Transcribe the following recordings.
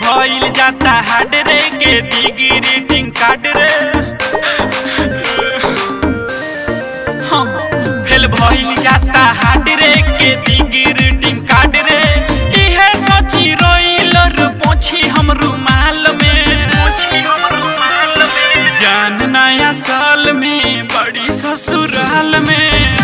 भइल जाता हार्ड रे के दिगी रीडिंग कार्ड रे हाँ, फेल भइल जाता हार्ड रे के दिगी रीडिंग कार्ड रे इहे सोची रोइल रे पोछी हम रुमाल में जान नया साल में बड़ी ससुराल में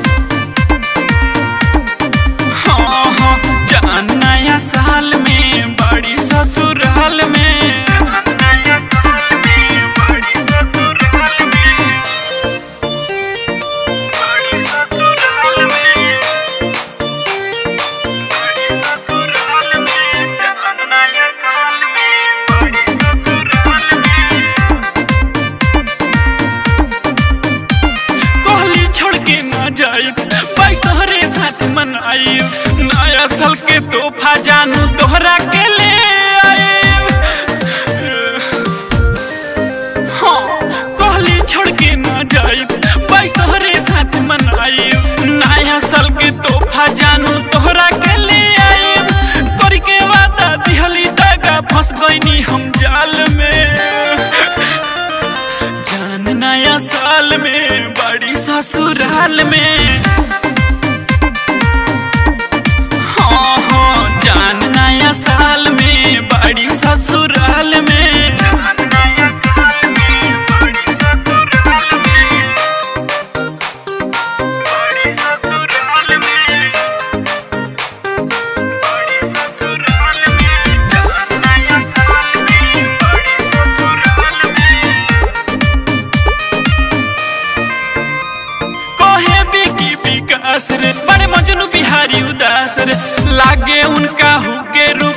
हाँ हाँ जान नया साल में बड़ी ससुराल में कहली छोड़ के ना जाई बाईस तोहरे साथ मनाई नया साल के तोहफा जानू तोहरा के ले आए हाँ कहली छोड़ के ना जाई बाईस तोहरे साथ मनाई नया साल के तोहफा जानू तोहरा के ले आए कर के वादा दिहली दागा फंस गईनी हम जाल में जान नया साल में बड़ी ससुराल में हाँ हाँ जान नया साल में बड़ी ससुराल में कहे बिकी विकास रे बड़े मजनू बिहारी उदास रे लागे उनका हुके रूप